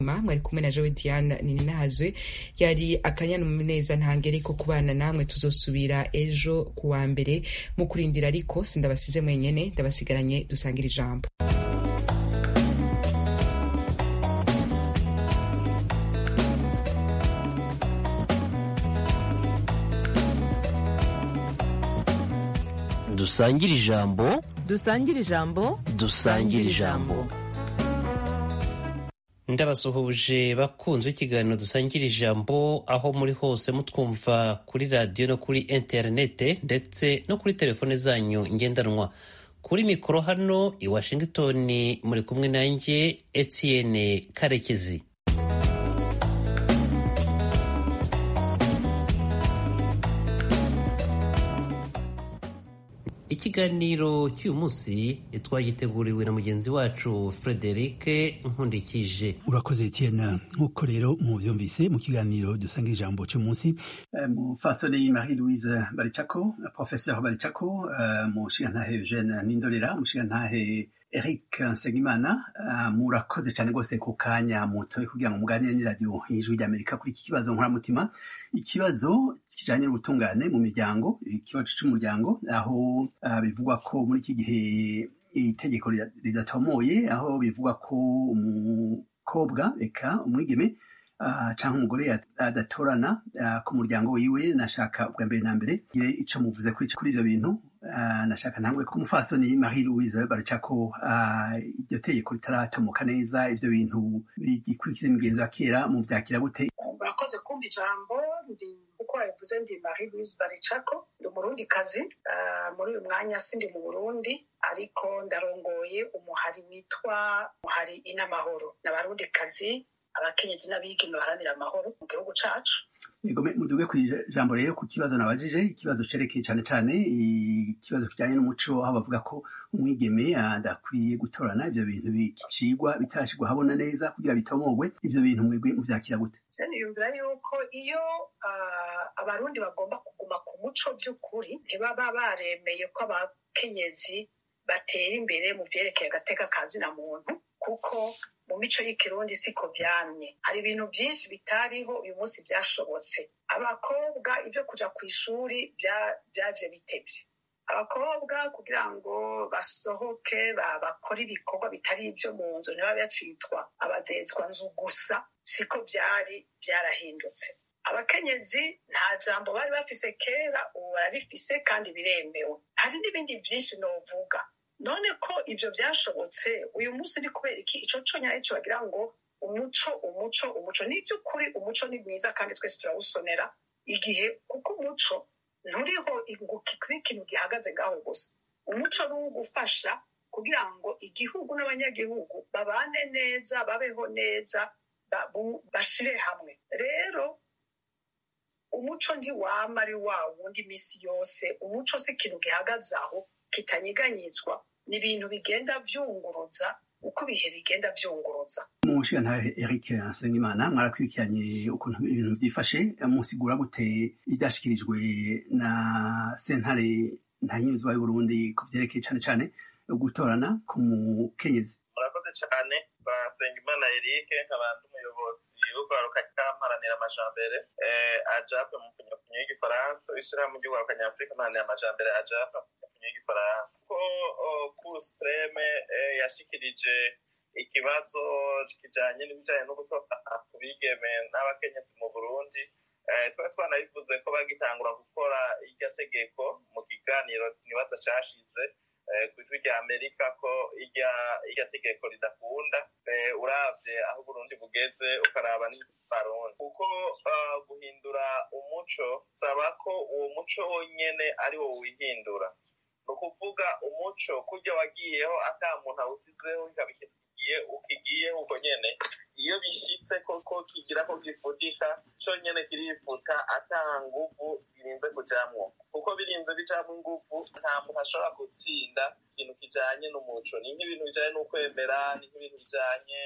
mwari kumwe na jewe diana nininahazwe yari akanyamuneza ntangere ko kubana namwe tuzosubira ejo ku wa mbere mu kurindira ariko sindabasize mwenyene ndabasigaranye dusangira ijambo dusangire ijambo dusangire ijambo dusangire ijambo ndabasuhuje bakunzwe ikiganiro dusangira ijambo aho muri hose mutwumva kuri radiyo no kuri interinete ndetse no kuri telefone zanyu ngendanwa kuri mikoro hano i washington muri kumwe nanjye etienne karekezi ikiganiro cy'uyu munsi twagiteguriwe na mugenzi wacu frederic nkundikije urakoze etienne nk'uko rero muvyumvise mu kiganiro dusanga ijambo cy'umunsi mufasoni marie louise baricako professeur baricako mushigantahe eugene nindorera mushigantahe eric nsengimana murakoze cyane rwose ku kanya mutoye kugira ngo muganire n'iradiyo y'ijwi ry'amerika kuri iki kibazo nkoramutima ikibazo kijanye n'ubutungane mu miryango ikibazo c'umuryango aho bivugwa ko muri iki gihe itegeko ridatomoye aho bivugwa ko umukobwa eka umwigeme cyangwa umugore adatorana ku muryango wiwe nashaka ubwa mbere na mbere gire ico muvuze kuri ivyo bintu nashaka ntambwe ko umufasoni marie louise baracako iryo tegeko ritaratomoka neza ivyo bintu bigikurikiza imigenzo ya kera mu vyakira gute murakoze kumva ijambo ndi uko wabivuze ndi marie louise baricako ndi umurundi kazi muri uyu mwanya sindi mu burundi ariko ndarongoye umuhari witwa umuhari inamahoro n'abarundi kazi abakenyezi n'abigeme baharanira amahoro mu gihugu cacu muduge ku ijambo rero ku kibazo nabajije ikibazo cerekeye cane cane ikibazo kijanye n'umuco aho bavuga ko umwigeme adakwiye gutorana ivyo bintu bicigwa bitarashigwa habona neza kugira bitomogwe ivyo bintu mwebwe muvyakira gute niyumvira yuko iyo abarundi bagomba kuguma ku muco by'ukuri ntibaba baremeye ko abakenyezi batera imbere mu vyerekeye agateka kazina muntu kuko mu mico y'ikirundi siko vyamye hari ibintu vyinshi bitariho uyu munsi vyashobotse abakobwa ivyo kuja ku ishuri vyaje bitevye abakobwa kugira ngo basohoke bakore ibikorwa bitari ivyo mu nzu ntiba bacitwa abazezwa nzu gusa siko vyari vyarahindutse abakenyezi nta jambo bari bafise kera ubu bararifise kandi biremewe hari n'ibindi vyinshi novuga none ko ivyo vyashobotse uyu munsi ni kubera iki ico conyine co bagira ngo umuco umuco umuco ni vy'ukuri umuco ni mwiza kandi twese turawusonera igihe kuko umuco nturiho kuri ikintu gihagaze ngaho gusa umuco ni uwugufasha kugira ngo igihugu n'abanyagihugu babane neza babeho neza bashire hamwe rero umuco ntiwama ari wa wundi misi yose umuco si ikintu gihagaze aho kitanyeganyizwa ni ibintu bigenda vyunguruza uko ibihe bigenda vyunguruza umushigantahe eric nsengimana mwarakurikiranye ukuntu ibintu vyifashe musigura gute ivyashikirijwe na sentare ntanyuzwa y'uburundi ku vyerekeye cane cane gutorana ku mukenyezi murakoze cane basengimana eric nk'abantu umuyobozi w'urwaruka kamparanira amajambere ajape mu kunyakunyo y'igifaransa ishirahamwe ry'urwaruka nyafurika mparanira amajambere ajape y'igifaransa ko cour supreme yashikirije ikibazo kijanye n'ibijanye no gutora ku bigeme n'abakenyezi mu burundi twari twanabivuze ko bagitangura gukora iryo tegeko mu kiganiro nibaza cashize ku ijwi rya amerika ko irya tegeko ridakunda uravye aho uburundi bugeze ukaraba n'abarundi kuko guhindura umuco saba ko uwo muco wonyene ari wo wihindura ni ukuvuga umuco kurya wagiyeho ata muntu awusizeho ikaba ikigiye ukigiyeho uko nyene iyo bishitse koko kigira ko gifudika co nyene kirifuta ata nguvu birinze kujamwo kuko birinze bijamwo inguvu nta muntu ashobora gutsinda ikintu kijanye n'umuco ni nk'ibintu bijanye n'ukwemera ni nk'ibintu bijanye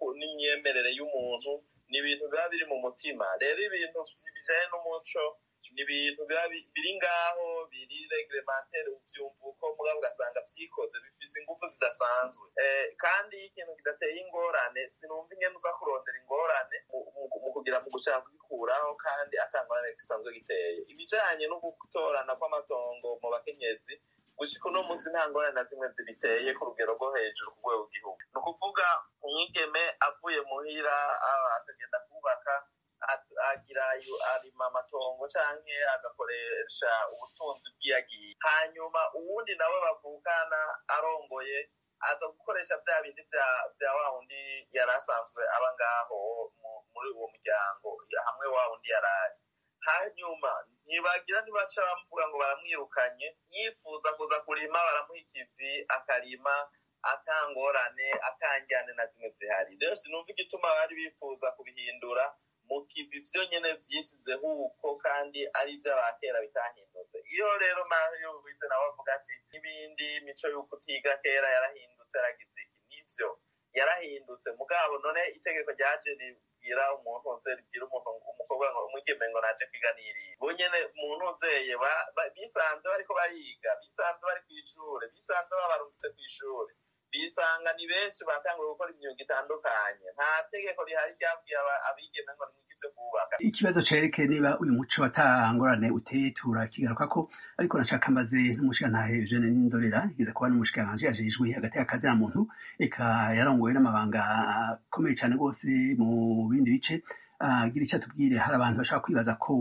n'imyemerere y'umuntu ni ibintu biba biri mu mutima rero ibintu bijanye n'umuco ni ibintu biba biri ngaho biri reglementaire uvyumva uko mugabo ugasanga vyikoze bifise ingufu zidasanzwe kandi iyo ikintu kidateye ingorane sinumva ingene uza kurondera ingorane mu kugira mu gushaka kugikuraho kandi atangorane gisanzwe giteye ibijanye no gutorana kw'amatongo mu bakenyezi gushika uno musi nta ngorane na zimwe zibiteye ku rugero rwo hejuru ku rwego rw'igihugu ni ukuvuga umwigeme avuye muhira akagenda kubaka agira arima amatongo canke agakoresha ubutunzi bw'iyagiye hanyuma uwundi nawe bavukana arongoye aza gukoresha vya bindi vya wa wundi yari asanzwe aba ngaho muri uwo muryango hamwe wa wundi yarari hanyuma ntibagira ntibaca bamuvuga ngo baramwirukanye yifuza kuza kurima baramuha ikivi akarima atangorane atanjyane na zimwe zihari rero sinumva igituma bari bifuza kubihindura mu kivi vyo nyene vyisizeho uko kandi ari ivy'abakera bitahindutse iyo rero mario wize nawe avuga ati n'ibindi mico y'uko utiga kera yarahindutse yaragize iki nivyo yarahindutse mugabo none itegeko ryaje ribwira umuntu nze ribwira umuntu umukobwa ngo umwigeme ngo naje kwiga niriye bo nyene muntu nzeye bisanze bariko bariga bisanze bari kw'ishure bisanze babarungitse kw'ishure bisanga ni benshi batanguye gukora imyuga itandukanye nta tegeko rihari ryabwiye abigeme ngo nimwigivyo kubaka ikibazo cerekeye niba uyu muco watangorane uteye turakigaruka ko ariko nashaka mbaze n'umushikantahe Eugene Nindorera igeze kuba n'umushikiranganji ajejwe hagati y'akazi na muntu eka yarongowe n'amabanga akomeye cane rwose mu bindi bice gira icyo atubwire hari abantu bashaka kwibaza ko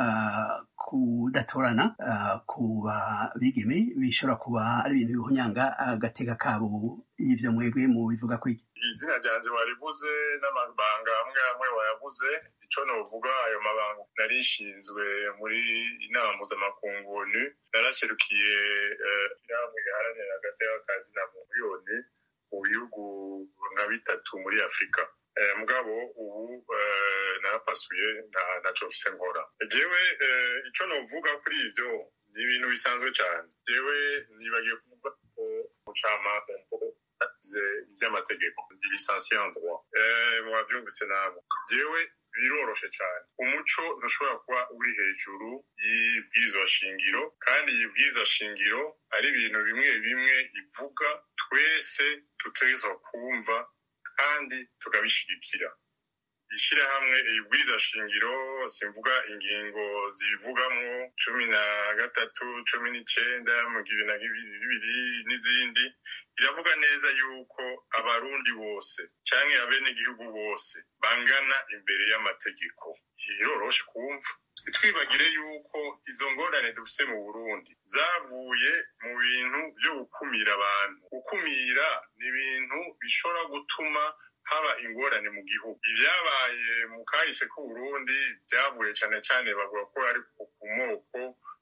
kudatorana ku bigeme bishobora kuba ari ibintu bihunyanga agateka kabo y'ivyo mwebwe mu bivuga ko izina ryanje warivuze n'amabanga amwe amwe wayavuze ico novuga ayo mabanga narishinzwe muri inama mpuzamakungu onu naraserukiye inama iharanira agateka kazi na miliyoni mu bihugu nka bitatu muri afurika mugabo ubu narapasuye ntaco mfise nkora jewe ico novuga kuri ivyo ni ibintu bisanzwe cane jewe nibagiye kuvuga ko umucamanza agize ivy'amategeko ndi lisansiye en droit mwavyumvitse namwe jewe biroroshe cane umuco ntushobora kuba uri hejuru y'ibwirizwa shingiro kandi ibwirizwa shingiro ari ibintu bimwe bimwe ivuga twese tutegerezwa kumva kandi tukabishigikira ishyirahamwe ibwiriza shingiro simvuga ingingo zibivugamwo cumi na gatatu cumi n'icenda mu bibiri na bibiri n'izindi iravuga neza yuko abarundi bose canke abenegihugu bose bangana imbere y'amategeko iroroshe kumva ntitwibagire yuko izo ngorane dufise mu burundi zavuye mu bintu vyo gukumira abantu gukumira ni ibintu bishobora gutuma haba ingorane mu gihugu ivyabaye mu kahise k'uburundi vyavuye cane cane bavuga ko ari ku moko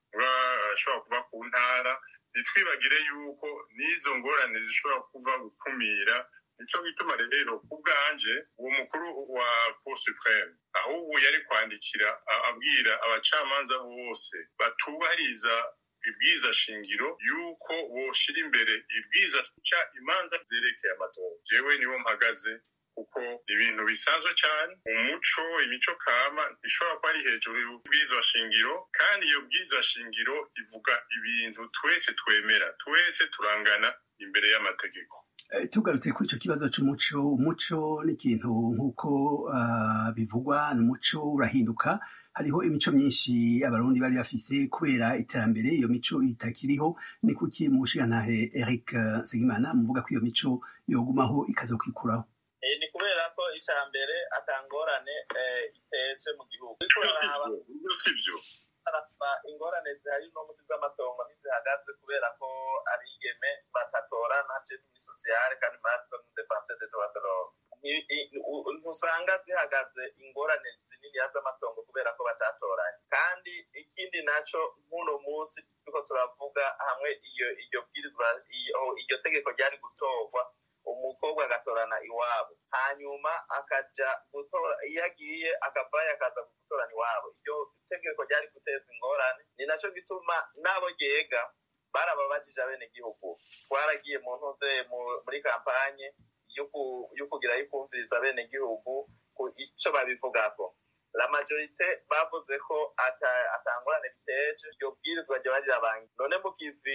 ashobora kuba ku ntara ntitwibagire yuko n'izo ngorane zishobora kuva gukumira nico gituma rero ku bwanje uwo mukuru wa cour supreme ahubwo yari kwandikira abwira abacamanza bose batubahiriza ibwiza shingiro yuko boshira imbere ibwiza ca imanza zerekeye amatora jewe niwo mpagaze kuko ibintu bisanzwe cyane umuco imico kama ishobora kuba ari hejuru y'ubwiza shingiro kandi iyo bwiza shingiro ivuga ibintu twese twemera twese turangana imbere y'amategeko tugarutse kuri icyo kibazo cy'umuco umuco ni ikintu nk'uko bivugwa ni umuco urahinduka hariho imico myinshi abarundi bari bafise kubera iterambere iyo mico itakiriho ni kuki mushigantahe eric segimana muvuga ko iyo mico yogumaho ikazokwikuraho ni kubera ko icya mbere atangorane itetse mu gihugu sivyo ingorane zihari no musi z'amatongo ntizihagaze kubera ko abigeme batatorana je muri sosiyale kandi matwe mu defense de droit de l'homme ntusanga zihagaze ingorane zininiya z'amatongo kubera ko batatoranye kandi ikindi naco nk'uno munsi turiko turavuga hamwe iyo iryo bwirizwa iryo tegeko ryari gutorwa umukobwa agatorana iwabo hanyuma akaja gutora iyo agiye akavayo akaza gutorana iwabo iryo tegeko ryari guteza ingorane ni naco gituma n'abo ryega barababajije abenegihugu twaragiye mu ntuze muri kampanye yo kugira yo kumviriza abenegihugu ku ico babivugako la majorite bavuze ko atangorane biteje iryo bwirizwa ryoba rirabangi none mugizi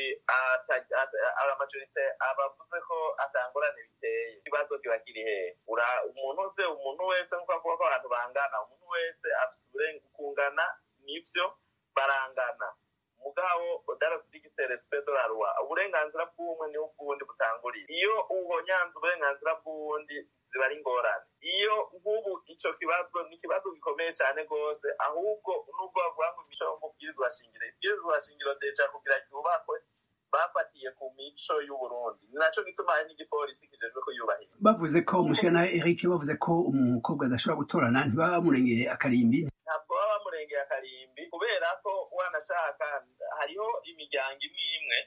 la majorite abavuze ko atangorane biteye ikibazo kiba kiri hehe umuntu uze umuntu wese nkuko avuga ko abantu bangana umuntu wese afise uburenga kungana nivyo barangana mugabo darasitigite respect de la loi uburenganzira bw'umwe niho ubw'uwundi butanguriye iyo uhonyanze uburenganzira bw'uwundi ziba ari ingorane iyo nk'ubu ico kibazo ni ikibazo gikomeye cyane rwose ahubwo nubwo bavuga ngo imico yo mu bwirizwa shingiro ibwirizwa shingiro deja kugira ryubakwe bafatiye ku mico y'uburundi ni naco gituma hari n'igipolisi kijejwe kuyubahiriza bavuze ko umushana eric bavuze ko umukobwa adashobora gutorana ntibamurengeye akarimbi ntabwo baba bamurengeye akarimbi kubera ko wanashaka hariho imiryango imwe imwe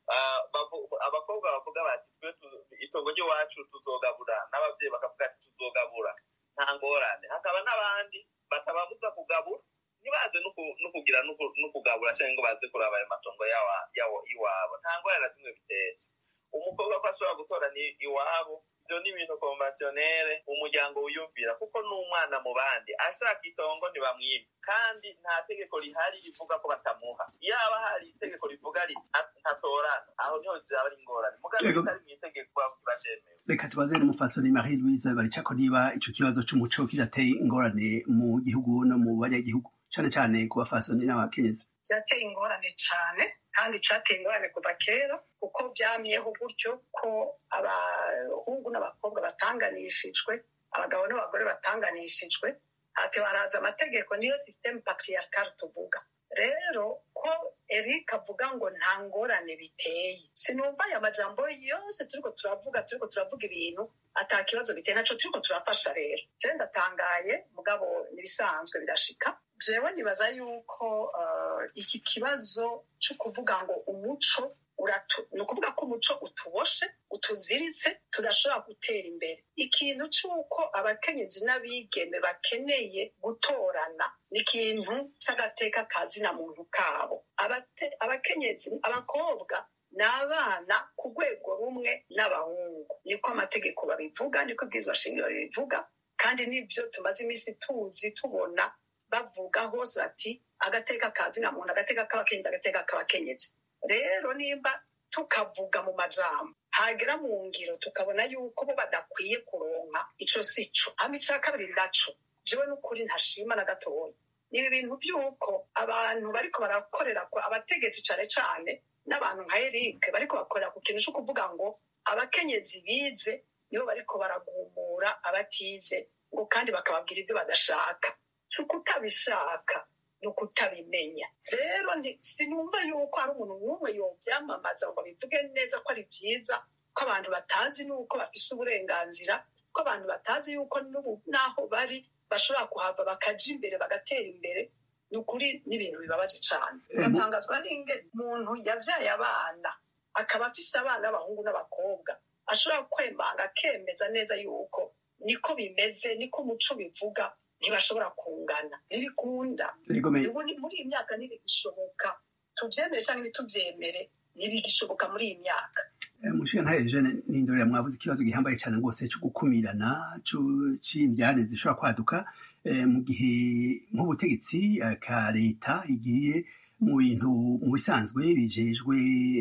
abakobwa bavuga bati twe itongo ry'iwacu tuzogabura n'ababyeyi bakavuga ati tuzogabura nta ngorane hakaba n'abandi batababuza kugabura ntibaze no kugira no kugabura cyangwa ngo baze kuraba ayo matongo yawo iwabo nta ngorane na zimwe biteje umukobwa ko ashobora gutora ni iwabo ivyo ni ibintu konvasiyonere umuryango wiyumvira kuko n'umwana mu bandi ashaka itongo ntibamwiba kandi nta tegeko rihari rivuga ko batamuha yaba hari itegeko rivuga ntatorana aho niho vyaba ari ingorane mugabo bitari mw'itegeko kiba cemewe reka tubaze n'umufasoni marie louise baricako niba ico kibazo c'umuco kidateye ingorane mu gihugu no mu banyagihugu cane cane ku bafasoni n'abakenyezi vyateye ingorane cane kandi cateye ingorane kuva kera kuko vyamyeho gutyo ko abahungu n'abakobwa batanganishijwe abagabo n'abagore batanganishijwe ati baraza amategeko niyo systeme patriarcal tuvuga rero ko eric avuga ngo nta ngorane biteye sinumva aya majambo yose turiko turavuga turiko turavuga ibintu ata kibazo biteye naco turiko turafasha rero je ndatangaye mugabo nibisanzwe birashika jewe nibaza yuko uh, iki kibazo co kuvuga ngo umuco ni ukuvuga ko umuco utuboshe utuziritse tudashobora gutera imbere ikintu cy'uko abakenyezi n'abigeme bakeneye gutorana ni ikintu cy'agateka kazina muntu kabo abakenyezi abakobwa ni abana ku rwego rumwe n'abahungu niko amategeko babivuga niko ibwirizwa shingiro bibivuga kandi n'ibyo tumaze iminsi tuzi tubona bavuga hose bati agateka kazina muntu agateka k'abakenyezi agateka k'abakenyezi rero nimba tukavuga mu majambo hagera mu ngiro tukabona yuko bo badakwiye kuronka ico si co hama ica kabiri naco jewe n'ukuri ntashima na gatoya ni ibi bintu by'uko abantu bariko barakorera abategetsi cane cane n'abantu nka eric bariko bakorera ku kintu co kuvuga ngo abakenyezi bize nibo bariko baragumura abatize ngo kandi bakababwira ibyo badashaka si ukutabishaka ni ukutabimenya rero sinumva yuko hari umuntu n'umwe yobyamamaza ngo bivuge neza ko ari byiza ko abantu batazi n'uko bafise uburenganzira ko abantu batazi yuko n'aho bari bashobora kuhava bakaja imbere bagatera imbere ni ukuri n'ibintu bibabaje cane bigatangazwa n'ingene umuntu yavyaye abana akaba afise abana b'abahungu n'abakobwa ashobora kwemanga akemeza neza yuko niko bimeze niko umuco bivuga ntibashobora kungana ntibikunda muri iyi myaka ntibigishoboka tuvyemere canke ntituvyemere ntibigishoboka muri iyi myaka mushiga ntayo jene nindorera mwabuze ikibazo gihambaye cyane rwose cyo gukumirana c'indyane zishobora kwaduka mu gihe nk'ubutegetsi ka leta igiye mu bintu mu bisanzwe bijejwe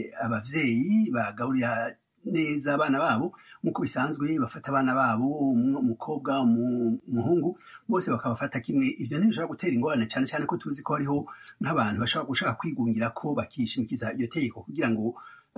abavyeyi bagaburira neza abana babo nk'uko bisanzwe bafata abana babo umukobwa umuhungu bose bakabafata kimwe ivyo ntibishobora gutera ingorane cyane cyane ko tuzi ko hariho nk'abantu bashobora gushaka kwigungira ko bakishimikiza iryo tegeko kugira ngo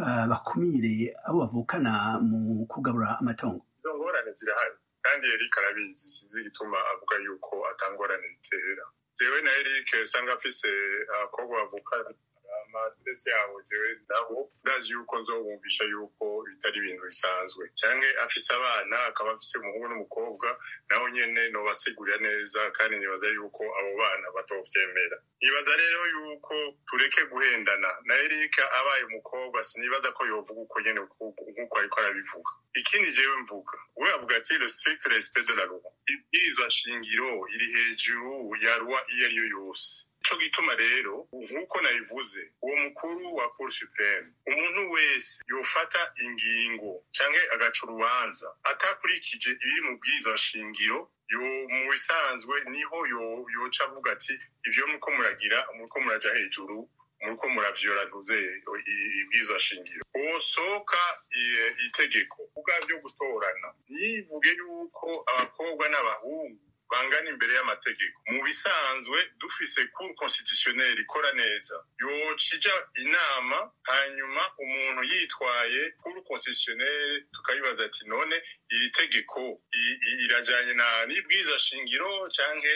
bakumire abo bavukana mu kugabura amatongo izo ngorane zirahari kandi eric arabizi sinzi igituma avuga yuko atangorane bitera jewe na eric usanga afise abakobwa bavukana amadrese yabo jewe nabo ndazi yuko nzobumvisha yuko bitari ibintu bisanzwe canke afise abana akaba afise umuhungu n'umukobwa naho nyene nobasigurira neza kandi nibaza yuko abo bana batovyemera nibaza rero yuko tureke guhendana na erika abaye umukobwa sinibaza ko yovuga uko nyene nk'uko ariko arabivuga ikindi jewe mvuga we avuga ati le strict respect de la loi ibwirizwa shingiro iri hejuru ya loi iyo ariyo yose ico gituma rero nk'uko nabivuze uwo mukuru wa cour supreme umuntu wese yofata ingingo canke agaca urubanza atakurikije ibiri mu bwirizwa shingiro yo mu bisanzwe niho yo yoca avuga ati ivyo muko muragira muko muraja hejuru muko muravyora ntuze ibwirizwa shingiro wosohoka itegeko ubwa byo gutorana ntivuge yuko abakobwa n'abahungu bangana imbere y'amategeko mu bisanzwe dufise cour constitutionnelle ikora neza yocija inama hanyuma umuntu yitwaye cour constitutionnelle tukayibaza ati none iri tegeko irajanye na n'ibwirizwa shingiro canke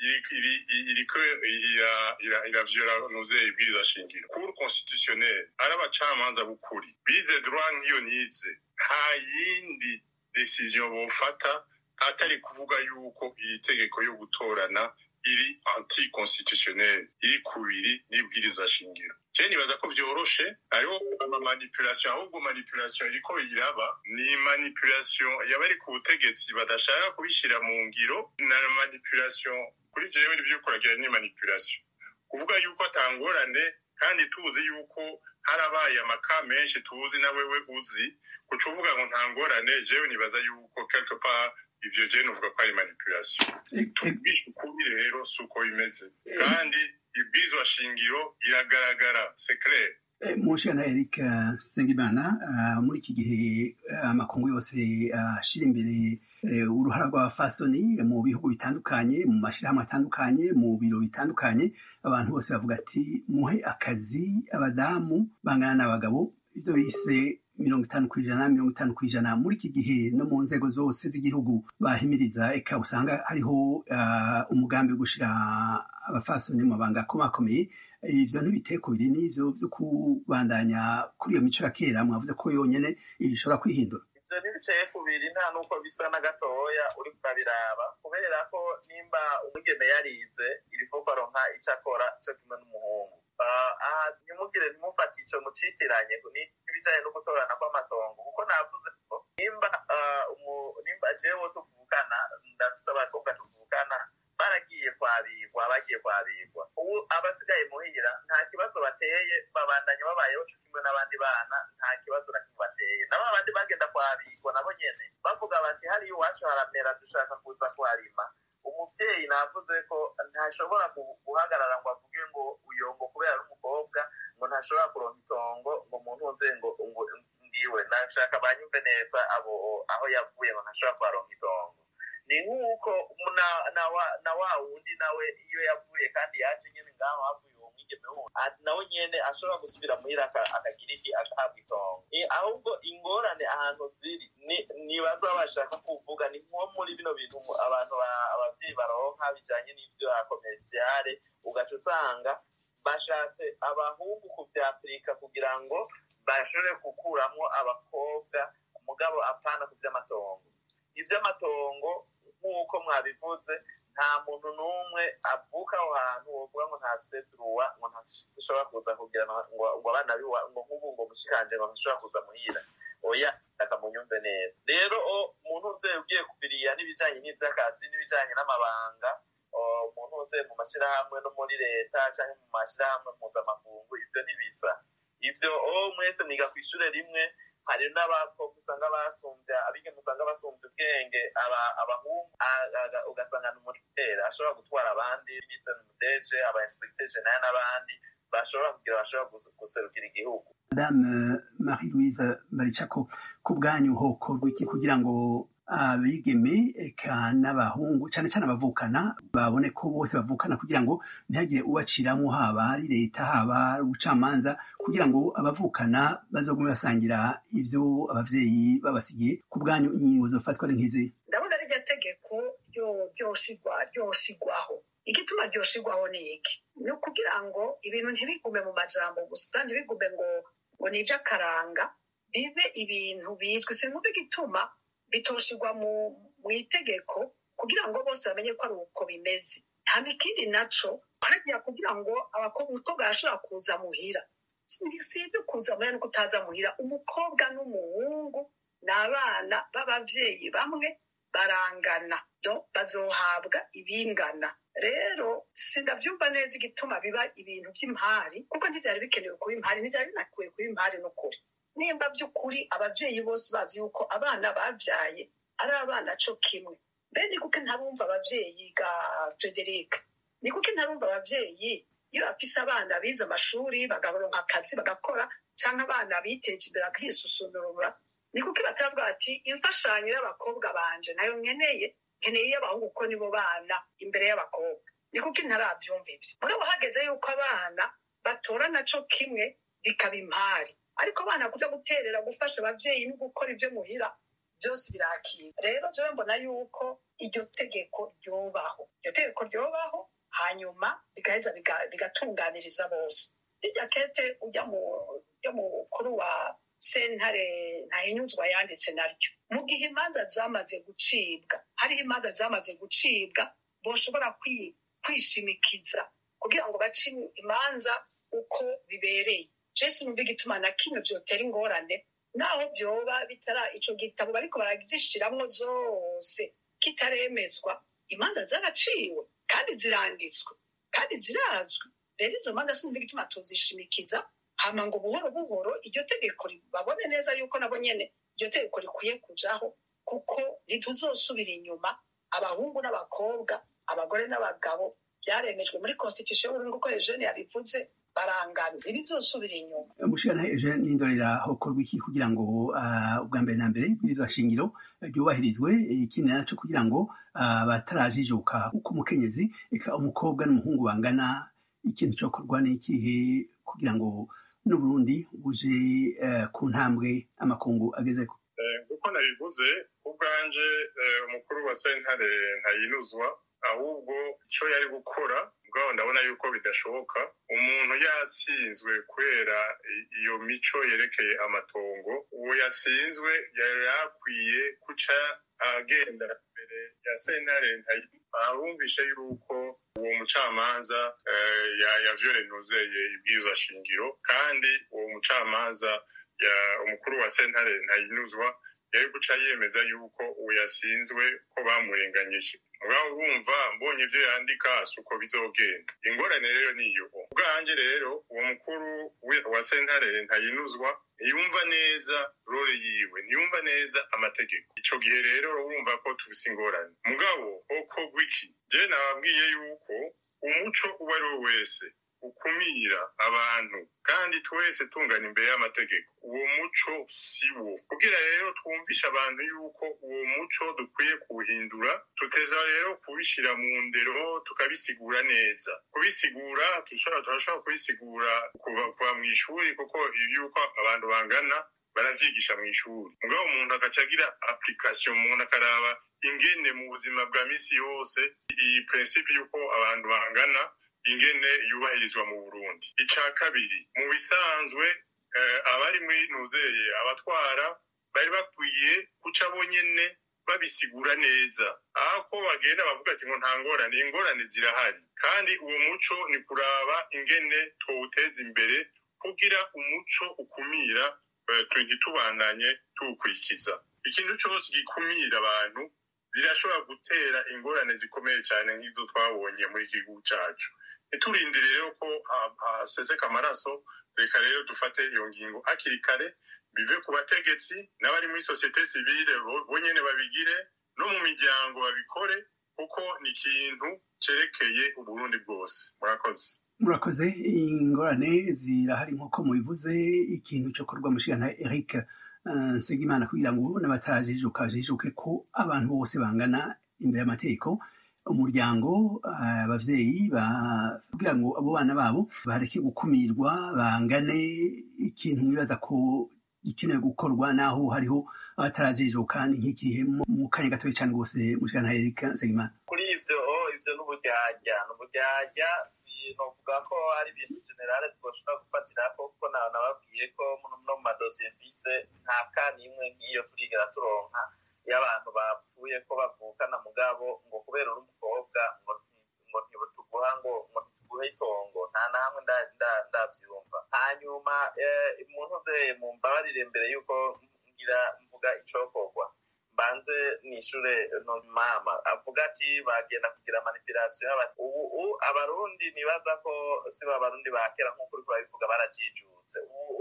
iriko iravyora nuze ibwirizwa shingiro cour constitutionnelle ari abacamanza b'ukuri bize droit nk'iyo nize nta yindi decision bofata atari kuvuga yuko iri tegeko yo gutorana iri anti constitutionnel iri kubiri n'ibwirizwa shingiro je nibaza ko vyoroshe hariho amamanipulation ahubwo manipulation iriko iraba ni manipulation yabari ku butegetsi badashaka kubishira mu ngiro na manipulation kuri jewe ivyo kuragira ni manipulation kuvuga yuko atangorane kandi tuzi yuko harabaye amaka menshi tuzi na wewe uzi kuca uvuga ngo nta ngorane jewe nibaza yuko quelque part ivyo je novuga ko ari manipulation tubwishe ukuri rero si uko bimeze kandi ibwizwa shingiro iragaragara c'est clair mushana eric sengimana muri iki gihe amakungu yose ashira imbere uruhara rw'abafasoni mu bihugu bitandukanye mu mashyirahamwe atandukanye mu biro bitandukanye abantu bose bavuga ati muhe akazi abadamu bangana n'abagabo ibyo bise mirongo itanu ku ijana mirongo itanu ku ijana muri iki gihe no mu nzego zose z'igihugu bahimiriza eka usanga hariho umugambi wo gushyira abafasoni mu mabanga akomakomeye ivyo ntibiteye ku biri n'ivyo vyo kubandanya kuri iyo mico ya kera mwavuze ko yonyene ishobora kwihindura ivyo ntibiteye ku biri nta n'uko bisa na gatoya uri kubiraba kubera ko nimba umugeme yarize irifo ko aronka ico akora co kimwe n'umuhungu aha ntimugire ntimufate ico mucitiranye n'ibijanye no gutorana kw'amatongo kuko navuze ko nimba nimba jewe tuvukana ndafise abakobwa tuvukana baragiye kwabigwa bagiye kwabigwa ubu abasigaye muhira nta kibazo bateye babandanya babayeho co kimwe n'abandi bana nta kibazo na kimwe bateye nabo abandi bagenda kwabigwa nabo nyene bavuga bati hariya iwacu haramera dushaka kuza kuharima umuvyeyi navuze ko ntashobora guhagarara ngo avuge ngo uyongo kubera ari umukobwa ngo ntashobora kuronka itongo ngo muntu nze ngo ngo ndiwe nashaka banyumve neza abo aho yavuye ngo ntashobora kuharonka itongo ni nk'uko na wa wundi nawe iyo yavuye kandi yaje nyine ngaho havuye uwo mwigeme wundi nawe nyene ashobora gusubira muhira akagira iki agahabwa itongo ahubwo ingorane ahantu ziri nibaza bashaka kuvuga ni nko muri bino bintu abantu abavyeyi baronka bijanye n'ivyo komerciale ugaca usanga bashatse abahungu kuvyapurika kugira ngo bashobore gukuramwo abakobwa mugabo apana ku vy'amatongo ivy'amatongo nk'uko mwabivuze nta muntu n'umwe avuka aho hantu wovuga ngo ntafise duruwa ngo ntashobora kuza kugira ngo abana biwa ngo nk'ubu ngo mushikanje ngo ntashobora kuza muhira oya akamunyumve neza rero umuntu uze ugiye kubiriya n'ibijanye n'ivy'akazi n'ibijanye n'amabanga umuntu uze mu mashirahamwe no muri leta canke mu mashirahamwe mpuzamakungu ivyo ntibisa ivyo mwese mwiga kw'ishure rimwe hari n'abakobwa usanga basumvya abigeme usanga basumvya ubwenge abahungu ugasanga ni umurikera ashobora gutwara abandi mise mudeje aba inspecteur general n'abandi bashobora kugira bashobora guserukira igihugu madame marie louise baricako ku bwanyu hokorwa iki kugira ngo abigeme eka n'abahungu cyane cyane abavukana babone ko bose bavukana kugira ngo ntihagire ubaciramo haba ari leta haba ubucamanza kugira ngo abavukana bazogume basangira ivyo abavyeyi babasigiye ku bwanyu ingingo zofatwa ari nk'izi ndabona rirya tegeko ryoshigwaho igituma ryoshigwaho ni iki ni ukugira ngo ibintu ntibigume mu majambo gusa ntibigume ngo ngo ni ivy'akaranga bibe ibintu bizwi sinumva igituma bitoshirwa mu itegeko kugira ngo bose bamenye ko ari uko bimeze nta ikindi naco hajya kugira ngo umukobwa arashobora kuza muhira si ibyo kuza muhira no kutaza muhira umukobwa n'umuhungu ni abana b'abavyeyi bamwe barangana bazohabwa ibingana rero sindavyumva neza igituma biba ibintu vy'impari kuko ntivyari bikenewe kuba impari ntivyari binakuye kuba impari n'ukuri nimba by'ukuri abavyeyi bose bazi yuko abana bavyaye ari abana co kimwe mbe ni kuko ntarumva abavyeyi ga frederic ni kuko ntarumva abavyeyi iyo bafise abana bize amashuri bagaronka akazi bagakora canke abana biteje imbere bakisusunurura ni kuko bataravuga bati imfashanyo y'abakobwa banje nayo nkeneye nkeneye iy'abahungu kuko nibo bana imbere y'abakobwa ni kuko ntaravyumva ivyo mugabo hageze yuko abana batorana co kimwe bikaba impari ariko abana kuja guterera gufasha abavyeyi no gukora ivyo muhira byose birakira rero jewe mbona yuko iryo tegeko ryobaho iryo tegeko ryobaho hanyuma bigaheza bigatunganiriza bose irya kete ujya mu yo mukuru wa sentare ntahinyuzwa yanditse naryo mu gihe imanza zamaze gucibwa hariho imanza zamaze gucibwa boshobora kwishimikiza kugira ngo bace imanza uko bibereye jesi numva igituma na kimwe vyotera ingorane naho vyoba bitara ico gitabo bariko barazishiramwo zose kitaremezwa imanza zaraciwe kandi ziranditswe kandi zirazwi rero izo manza sinumva igituma tuzishimikiza hama ngo buhoro buhoro iryo tegeko babone neza yuko nabo nyene iryo tegeko rikwiye kujaho kuko ntituzosubira inyuma abahungu n'abakobwa abagore n'abagabo byaremejwe muri constitution y'uburundi kuko eugene yabivuze barangana ntibizosubira inyuma mushikana eugene n'indorera hokorwa iki kugira ngo ubwa mbere na mbere ibwirizwa shingiro ryubahirizwe ikindi naco kugira ngo batarajijuka uko umukenyezi eka umukobwa n'umuhungu bangana ikintu cokorwa n'ikihe kugira ngo n'uburundi buje ku ntambwe amakungu agezeko kuko nabivuze ubwanje umukuru wa sentare ntayinuzwa ahubwo icyo yari gukora ubwaho ndabona yuko bidashoboka umuntu yatsinzwe kubera iyo mico yerekeye amatongo uwo yatsinzwe yari yakwiye guca agenda mbere ya sentare ahumvishe yuko uwo mucamanza yavyorenuzeye ibwirizwa shingiro kandi uwo mucamanza umukuru wa sentare ntayinuzwa yari guca yemeza yuko uwo yasinzwe ko bamurenganyije mugabo wumva mbonye ibyo yandika si uko bizogenda ingorane rero niyo ubwanjye rero uwo mukuru wa sentare ntayinuzwa ntiyumva neza role yiwe ntiyumva neza amategeko ico gihe rero urumva ko tufise ingorane mugabo okorwa iki je nababwiye yuko umuco uwo ari we wese ukumira abantu kandi twese tungana imbere y'amategeko uwo muco si wo kugira rero twumvishe abantu yuko uwo muco dukwiye kuwuhindura tuteza rero kubishyira mu ndero tukabisigura neza kubisigura turashobora kubisigura kuva mu ishuri kuko yuko abantu bangana baravyigisha mu ishuri mugabo umuntu agaca agira application umuntu akaraba ingene mu buzima bwa misi yose iyi principe yuko abantu bangana ingene yubahirizwa mu Burundi ica kabiri mu bisanzwe abari muri nuzeye abatwara bari bakwiye guca bonyene babisigura neza aho ko bagenda bavuga ati ngo nta ngorane ingorane zirahari kandi uwo muco ni kuraba ingene tuwuteza imbere kugira umuco ukumira ntitubandanye tuwukurikiza ikintu cyose gikumira abantu zirashobora gutera ingorane zikomeye cyane nk'izo twabonye muri iki gihugu cyacu ntiturindire rero ko haseseka amaraso reka rero dufate iyo ngingo hakiri kare bive ku bategetsi n'abari muri sosiyete sivile bonyene babigire no mu miryango babikore kuko ni ikintu cerekeye uburundi bwose murakoze murakoze ingorane zirahari nk'uko mubivuze ikintu cyo korwa mushigana eric nsengimana kugira ngo n'abatarajijuka bajijuke ko abantu bose bangana imbere y'amategeko umuryango abavyeyi kugira ngo abo bana babo bareke gukumirwa bangane ikintu mwibaza ko gikenewe gukorwa naho hariho abatarajijuka ni nk'igihe mu kanya gatoya cane rwose mushigana eric nsengimana kuri ivyo ivyo n'uburyarya n'uburyarya novuga ko ari ibintu generale twoshobora gufatirako kuko nawe nababwiye ko no mu madosiye mfise nta ka n'imwe nk'iyo turigera turonka iyo abantu bapfuye ko bavukana mugabo ngo kubera uri umukobwa ngo ngo ntituguha ngo ngo ntituguhe itongo nta na hamwe ndavyumva hanyuma umuntu uzeye mu mbabarire mbere yuko ngira mvuga icokorwa mbanze nishure no mama avuga ati bagenda kugira manipulation y'abati ubu abarundi nibaza ko si ba barundi ba kera nk'uko uriko babivuga barajijutse ubu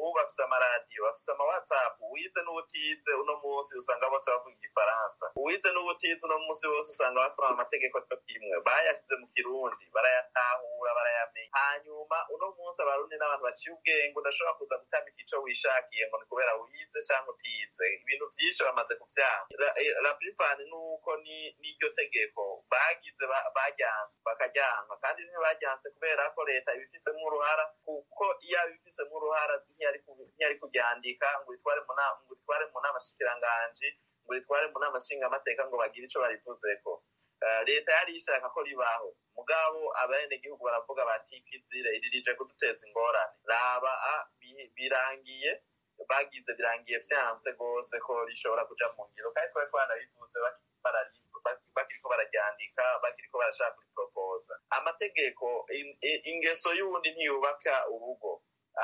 ubu bafise amaradiyo bafise amawatsapu uwize n'ubutize uno munsi usanga bose bavuga igifaransa uwize n'ubutize uno munsi bose usanga basoma amategeko cyo kimwe bayasize mu kirundi barayatahura barayamenya hanyuma uno munsi abarundi n'abantu baciye ubwenge udashobora kuza gutamika ico wishakiye ngo ni kubera wize canke utize ibintu vyinshi bamaze kuvyanga la plupart nuko n'iryo tegeko bagize baryanse bakaryanka kandi ntibajyanse kubera ko leta ibifisemo uruhara kuko iyo abifisemo uruhara ntiyari kuryandika ngo itware mu nama shikiranganji ngo itware mu nama nshingamateka ngo bagire ico barivuzeko leta yari ishaka ko ribaho mugabo abenegihugu baravuga bati kizire iri rije kuduteza ingorane raba birangiye bagize birangiye vyanse rwose ko rishobora kuja mu ngiro kandi twari twanabivuze bakiriko bararyandika bakiriko barashaka kuriporopoza amategeko ingeso y'uwundi ntiyubaka urugo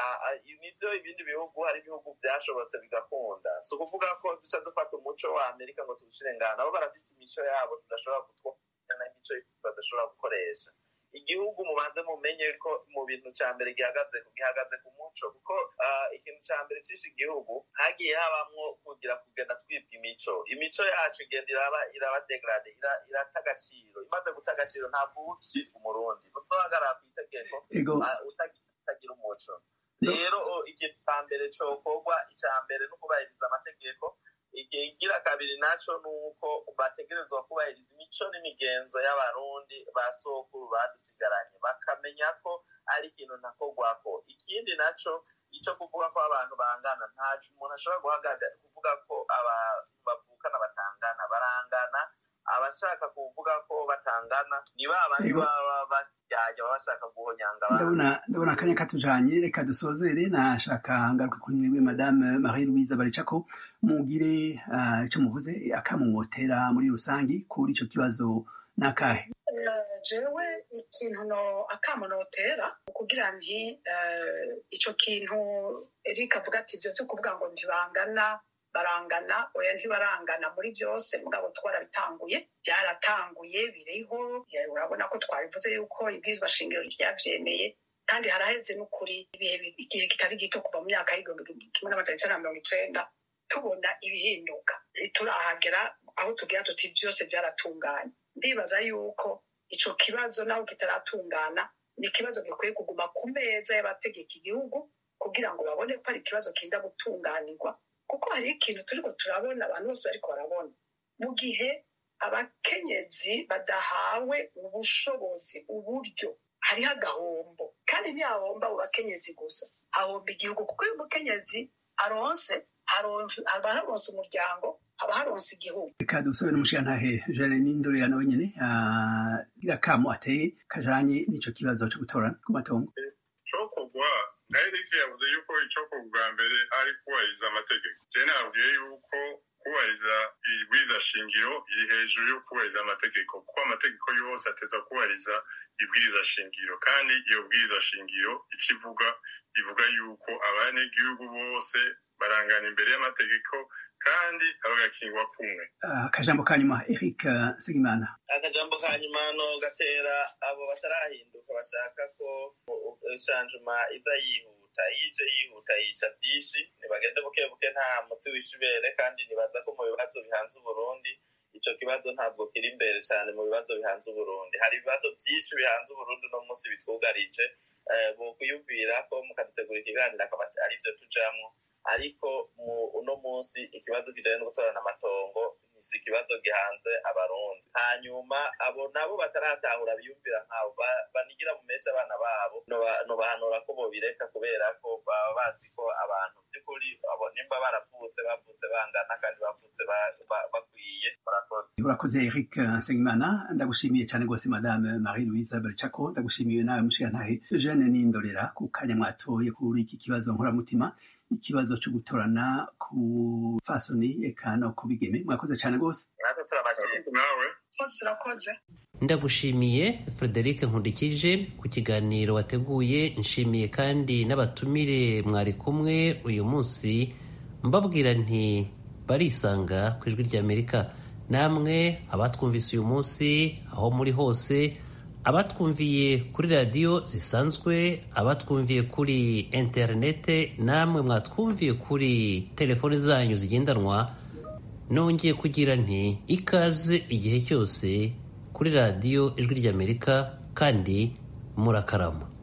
nivyo ibindi bihugu hari ibihugu vyashobotse bigakunda si ukuvuga ko duca dufata umuco wa amerika ngo tuwushire ngaha nabo barafise imico yabo tudashobora gutwara n'imico badashobora gukoresha igihugu mubanze mumenye ko mu bintu ca mbere gihagaze gihagaze ku muco kuko ikintu ca mbere cishe igihugu hagiye habamwo kugira kugenda twibwa imico imico yacu igenda iraba iraba degrade irata agaciro imaze guta agaciro ntabwo uba ukicitwa umurundi nuzohagarara kw'itegeko utagira umuco rero ikintu ca mbere cokorwa ica mbere no kubahiriza amategeko ikigira kabiri naco nuko bategerezwa kubahiriza imico n'imigenzo y'abarundi ba sokuru badusigaranye bakamenya ko ari ikintu ntakorwako ikindi naco ico kuvuga ko abantu bangana ntaco umuntu ashobora guhagarara kuvuga ko abantu bavukana batangana barangana abashaka kuvuga ko batangana ni ba bandi baba basyajya baba bashaka guhonyanga ndabona ndabona akanya katujanye reka dusozere nashaka ngaruka kuri mwiwe madame marie louise baricako mugire ico muvuze akamumwotera muri rusangi kuri ico kibazo nakahe jewe ikintu no akamunotera kugira nti ico kintu erika avuga ati ivyo vyo kuvuga ngo ntibangana barangana oya ntibarangana muri byose mugabo twarabitanguye byaratanguye biriho urabona ko twabivuze yuko ibwirizwa shingiro ryavyemeye kandi haraheze n'ukuri ibihe igihe kitari gito kuva mu myaka y'igihumbi kimwe n'amajana icenda na mirongo icenda tubona ibihinduka ntiturahagera aho tugira tuti byose byaratunganye ndibaza yuko ico kibazo naho kitaratungana ni ikibazo gikwiye kuguma ku meza y'abategeka igihugu kugira ngo babone ko ari ikibazo kinda gutunganirwa kuko hari ikintu turiko turabona abantu bose bariko barabona mu gihe abakenyezi badahawe ubushobozi uburyo hariho agahombo kandi ntihahomba abo bakenyezi gusa hahomba igihugu kuko iyo umukenyezi aronse haba haronse umuryango haba haronse igihugu reka dusabe n'umushirantahe jane n'indorera nawe nyene agira kamo ateye kajanye n'ico kibazo co gutora ku matongo cokogwa nayo rike yavuze yuko icokorwa bwa mbere ari kubahiriza amategeko je nabwiye yuko kubahiriza ibwiza shingiro iri hejuru yo kubahiriza amategeko kuko amategeko yose ateza kubahiriza ibwiriza shingiro kandi iyo bwiriza shingiro ico ivuga ivuga yuko abanyagihugu bose barangana imbere y'amategeko kandi bagakingwa kumwe akajambo ka nyuma eric segimana akajambo ka nyuma no gatera abo batarahinduka bashaka ko shanjuma iza yihuta yije yihuta yica byinshi ntibagende buke buke nta mutsi w'ishibere kandi nibaza ko mu bibazo bihanze uburundi ico kibazo ntabwo kiri imbere cyane mu bibazo bihanze uburundi hari ibibazo byinshi bihanze uburundi uno munsi bitwugarije bokwiyumvira ko mukadutegura ikiganiro akaba arivyo tujamwo ariko mu uno munsi ikibazo kijanye no gutorana amatongo si ikibazo gihanze abarundi hanyuma abo nabo bataratahura biyumvira nkabo banigira mu menshi abana babo nobahanura ko bobireka kubera ko baba bazi ko abantu by'ukuri abo nimba baravutse bavutse bangana kandi bavutse bakwiye murakoze urakoze eric nsengimana ndagushimiye cyane rwose madame marie louise baricako ndagushimiye nawe mushirantahe jeanne n'indorera ku kanya mwatoye kuri iki kibazo nkoramutima ikibazo cyo gutorana ku fasoni eka no ku bigeme mwakoze cyane rwose natwe turabashimye nawe urakoze ndagushimiye frederic nkundikije ku kiganiro wateguye nshimiye kandi n'abatumire mwari kumwe uyu munsi mbabwira nti barisanga ku ijwi ry'amerika namwe abatwumvise uyu munsi aho muri hose abatwumviye kuri radiyo zisanzwe abatwumviye kuri interinete namwe mwatwumviye kuri telefoni zanyu zigendanwa nongeye kugira nti ikaze igihe cyose kuri radiyo ijwi ry'amerika kandi murakarama